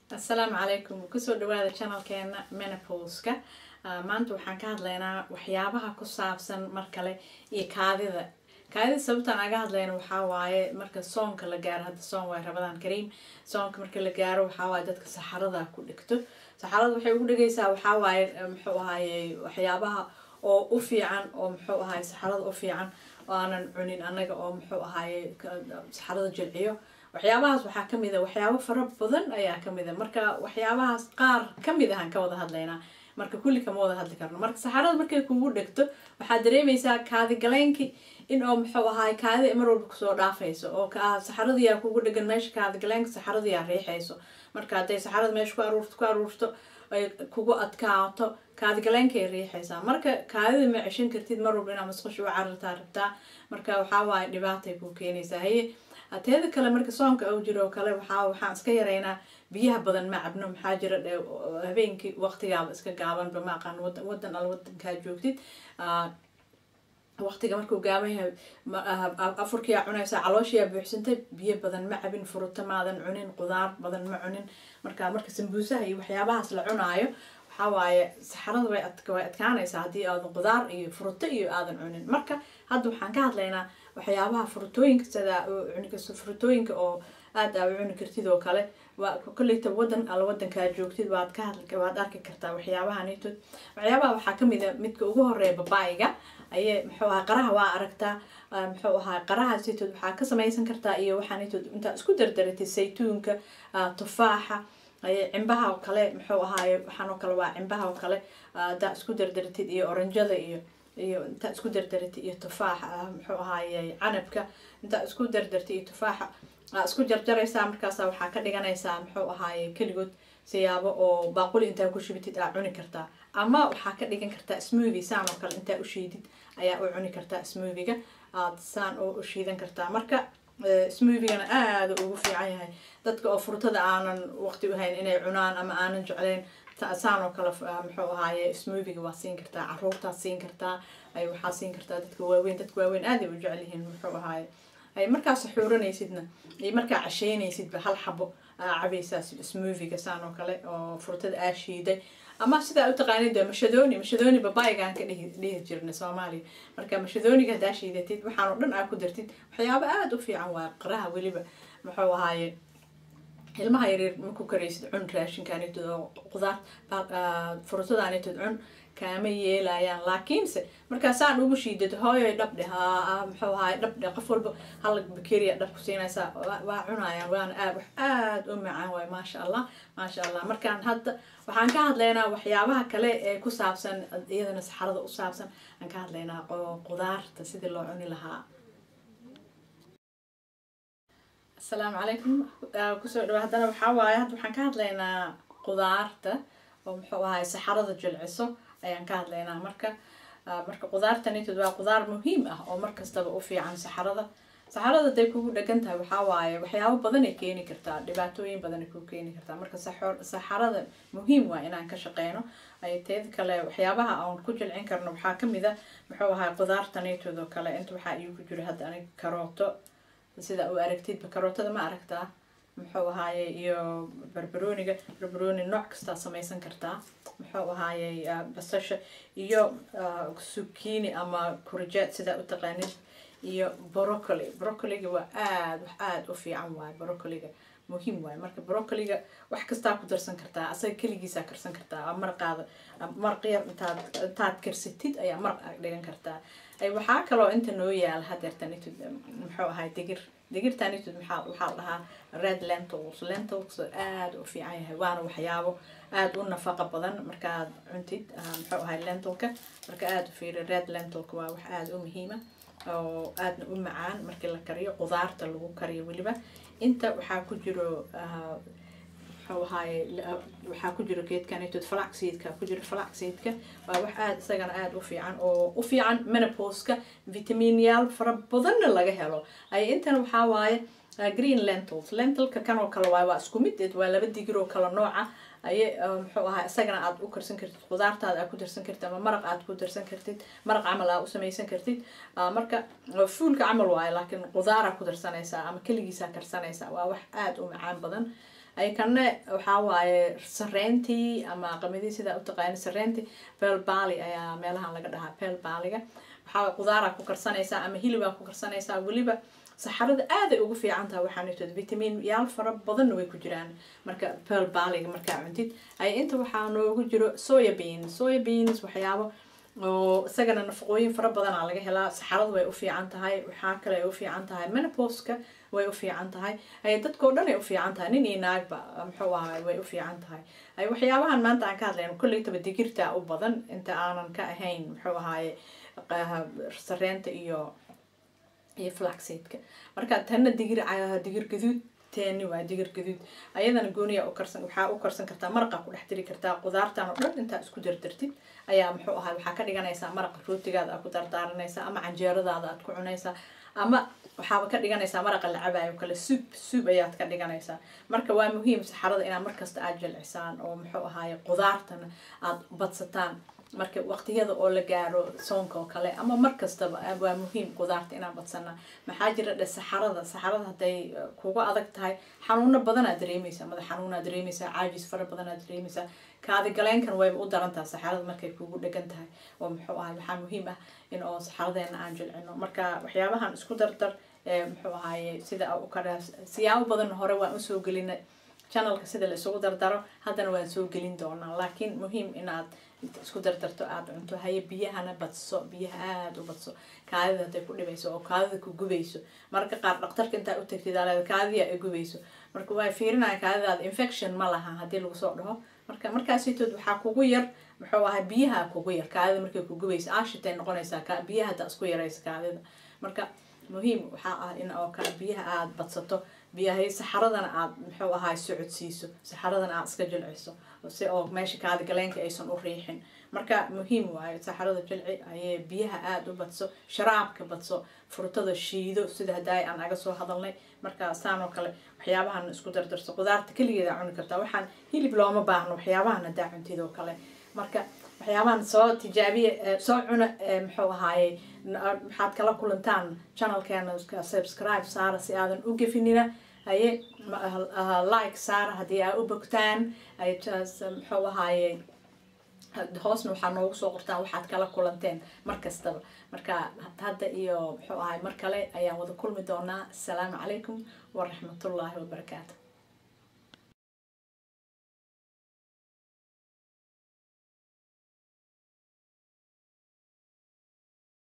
assalaamu calaykum kusoo dhawaada channelkeena menopauska maanta waxaan ka hadlaynaa waxyaabaha ku saabsan mar kale iyo kaadida kaadida sababtaan aga hadlayna waxaa waaye marka soonka la gaaro hadda soon waay rabadaan kariim soonka marka la gaaro waxaa waaye dadka saxarada ku dhigto saxarada waxay ugu dhigaysaa waxaa waaye muxuu ahaaye waxyaabaha oo u fiican oo muxuu ahaaye saxarada u fiican oo aanan cunin anaga oo muxuu ahaaye saxarada jilciyo waxyaabahaas waxaa kamid a waxyaabo fara badan ayaa kamid a marka waxyaabahaas qaar kamid ahaan ka wada hadlaynaa marka kulli kama wada hadli karno marka saxarada markay kugu dhegto waxaad dareemaysaa kaadigaleynkii in oo muxuu ahaay kaadida mar walba kusoo dhaafayso oo saxaradiyaa kugu dhegan meesha kaadigaleenka saxaradiyaa riixayso marka hadday saxarada meesha ku aruurto ku aruurto ay kugu adkaato kaadigaleenkay riixaysaa marka kaadida ma ceshan kartid mar walba inaa masqusha u carartaa rabtaa marka waxaa waaye dhibaatay ku keenaysaa haye teeda kale marka soonka u jiro oo kale waxaa waxaan iska yaraynaa biyaha badan ma cabno maxaa jira dhe habeenkii waqtigaaba iska gaabanba ma aqaan wadan wadan al wadankaa joogtid waqtiga markuu gaaban yahay afurkiyaa cunaysaa calooshiyaa buuxsantay biyo badan ma cabin furuto maadan cunin qudaar badan ma cunin marka marka sambuusaha iyo waxyaabahaas la cunaayo waxaa waaye saxarada way way adkaanaysaa haddii aadan qudaar iyo furuto iyo aadan cunin marka hadda waxaan ka hadlaynaa waxyaabaha furutooyinka sida cunikasta furutooyinka oo aada aa u cuni kartid oo kale waa kolleyta wadan alla wadankaa joogtid waad ka hadli waad arki kartaa waxyaabaha nitood waxyaabaha waxaa kamid a midka ugu horeeya babaayiga ayee muxuu ahaa qaraha waa aragtaa muxuu ahaa qaraha sitood waxaa ka samaysan kartaa iyo waxaa nitood intaa isku dardaratid saytuunka tufaaxa aye cimbaha oo kale muxuu ahaaye waxaan oo kale waa cimbaha oo kale hadaa isku dardaratid iyo oranjada iyo iyo intaa isku dardaratid iyo tufaaxa muxuu ahaaye canabka intaa isku dardartid iyo tufaaxa isku jarjaraysaa markaasa waxaa ka dhiganaysaa muxuu ahaaye keligood siyaabo oo baaquli intaa ku shubitid aa cuni kartaa ama waxaa ka dhigan kartaa smoothie saan oo kale intaa ushiidid ayaa u cuni kartaa smooviga aad saan oo ushiidan kartaa marka smoothigana aada ugu fiican yahay dadka oo furtada aanan waqti uhayn inay cunaan ama aanan jecleyn saan oo kale muxuu ahaaye smooviga waa siin kartaa caruurtaa siin kartaa ay waxaa siin kartaa dadka waaweyn dadka waaweyn aaday u jecel yihiin muxuu ahaaye ay markaa saxuuranaysidna iyo markaa casheynaysidba hal xabo cabaysaa smooviga saan oo kale oo furtada aa shiiday ama sidaa utaqaanid de mashadoni mashadoni babaigaan ka dhihi dhihi jirna soomaaliya marka mashadoniga haddaa shiidatid waxaan oo dhan aa ku dartid waxyaabo aada u fiican waa qaraha weliba muxuu ahaaye ilmaha yaryar maku karaysid cun raashinkaanitod oo qudaar furutadaanitod cun kaama yeelayaan laakiinse markaasaan ugu shiidad hooyoy dhabdhe ha muxuu ahaay dhabdhe qof walba hal bakeria dhab ku siinaysaa waa cunayaan waana aad wax aada u macaan waay maasha allah maasha allah markaan hadda waxaan ka hadlaynaa waxyaabaha kale ee ku saabsan iyadana saxarada u saabsan aan ka hadlaynaa qudaarta sidii loo cuni lahaa asalaamu calaykum kusoo dhawa haddana waxaa waaye hadda waxaan ka hadlaynaa qudaarta oo muxuu ahaay saxarada jilciso ayaan ka hadlaynaa marka marka qudaartanitod waa qudaar muhiim ah oo markastaba u fiican saxarada saxarada haday kugu dhegan tahay waxaa waaye waxyaabo badanay keeni kartaa dhibaatooyin badanay ku keeni kartaa marka saxarada muhiim waa inaan ka shaqeyno ay teeda kale waxyaabaha aan ku jilcin karno waxaa kamid a muxuu ahaay qudaartanitod oo kale inta waxaa iigu jiro hadda anig karooto sida u aragtidba karootada ma aragtaa muxuu ahaaye iyo barbarooniga barbarooni nooc kastaa samaysan kartaa muxuu ahaaye basasha iyo sukini ama kurjeed sidaa utaqaanid iyo brocoli brocoliga waa aada wax aada u fiican waaye brocoliga muhiim waaye marka brocoliga wax kastaa ku darsan kartaa asaga keligiisaa karsan kartaa maraqaada maraq yar intaad intaad karsatid ayaa maraq aa dhigan kartaa waxaa kaloo inta noo yaala hadeertanitod muxuu ahay digir digirtanitod maxaa waxaa la dhahaa red lentils lentils aada u fiican yahay waana waxyaabo aada u nafaqa badan markaad cuntid muxuu ahay lentilka marka aada u fiiri red lentilka waa wax aada u muhiima oo aadna u macaan markii la kariyo qudaarta lagu kariyo weliba inta waxaa ku jiro muxuu ahaaye waxaa ku jiro geedkanitod flaxseedka ku jiro flaxseedka waa wax aada isagana aada u fiican oo u fiican menopauska vitaminyaal fara badanna laga helo ay intana waxaa waaye green lentils lentilka kan oo kale waay waa isku mid waa laba digir oo kale nooca aye muxuu ahaa isagana aad u karsan kartid qudaartaada aad ku darsan kartid ama maraq aad ku darsan kartid maraq camal aa u samaysan kartid marka fuulka camal waayo laakiin qudaara ku darsanaysaa ama keligiisaa karsanaysaa waa wax aada u macaan badan ay kana waxaa waaye sareentii ama qamadii sidaa utaqaani sareentii beel baali ayaa meelahan laga dhahaa beel baaliga waxaa qudaaraa ku karsanaysaa ama hilibaa ku karsanaysaa weliba saxarada aaday ugu fiican tahay waxaan itood vitamin yaal fara badanna way ku jiraan marka beel baaliga markaa cuntid ay inta waxaa noogu jiro soya beans soya beans waxyaabo oo isagana nafaqooyin fara badanaa laga helaa saxarada way u fiican tahay waxaa kale ay u fiican tahay menoposka way u fiican tahay ay dadkao dhan ay u fiican tahay nin iyo naagba muxuu ahaay way u fiican tahay ay waxyaabahan maanta aan ka hadlayno kolleytaba digirta u badan inta aanan ka ahayn muxuu ahaaye sareenta iyo iyo flaxseedka marka tanna digir digir gaduud teeni waa digir gaduud ayadana gooniya u karsan waxaa u karsan kartaa maraqa ku dhex diri kartaa qudaartan oo dhan intaa isku dardartid ayaa muxuu ahay waxaa ka dhiganaysaa maraqa rootigaada aad ku dardaaranaysaa ama canjeeradaada aad ku cunaysaa ama waxaaba ka dhiganaysaa maraqa la cabaayo kale suub suub ayaad ka dhiganaysaa marka waa muhiim saxarada inaad markasta aad jilcisaan oo muxuu ahaaye qudaartana aad badsataan marka waqtiyada oo la gaaro soonka oo kale ama markastaba waa muhiim qudaarta inaan badsana maxaa jira dhe saxarada saxarada hadday kuga adag tahay xanuuno badanaad dareemaysaa madax xanuunaad dareemaysaa caajis fara badanaad dareemaysaa kaadi galeenkan wayba u daran tahay saxarada markay kugu dhegan tahay oo muxuu ahay waxaa muhiim ah in oo saxaradeena aan jilcino marka waxyaabahan isku dardar muxuu ahaaye sida u kadha siyaabo badan hore waan usoo gelinay channelka sida la isugu dardaro haddana waan soo gelin doonaa laakiin muhiim inaad inta isku dardarto aada cunto haye biyahana badso biyaha aada u badso kaadida hadday ku dhibayso oo kaadida ku gubayso mararka qaar dhaktarka intaa u tagtid aleeda kaadiya ay gubayso marka waa fiirinaya kaadidaada infection ma laha haddii lagu soo dhaho marka markaasitood waxaa kugu yar muxuu ahay biyaha kugu yar kaadida markay ku gubayso aashitay noqonaysaa biyaha haddaa isku yaraysa kaadida marka muhiim waxaa ah in oo kale biyaha aada badsato biyahay saxaradana aada muxuu ahaay socodsiiso saxaradana aada iska jilciso si oo meesha kaadi galeenka aysan u riixin marka muhiim waayo saxarada jilci ayee biyaha aada u badso sharaabka badso furtada shiido sida hadaay aan aga soo hadalnay marka saan oo kale waxyaabahan isku dardarso qudaarta keligeeda cuni kartaa waxaan hilib looma baahno waxyaabahan hadaa cuntid oo kale marka waxyaabahan soo tijaabiya soo cuna muxuu ahaaye maxaad kala kulantaan channelkeena subscribe saara si aadan u gefinina haye like saara haddii aa u bogtaan muxuu ahaaye hoosna waxaa noogu soo qortaan waxaad kala kulanteen mar kastaba marka hadda iyo muxuu ahay mar kale ayaan wada kulmi doonaa asalaamu calaykum waraxmatullaahi wabarakaatu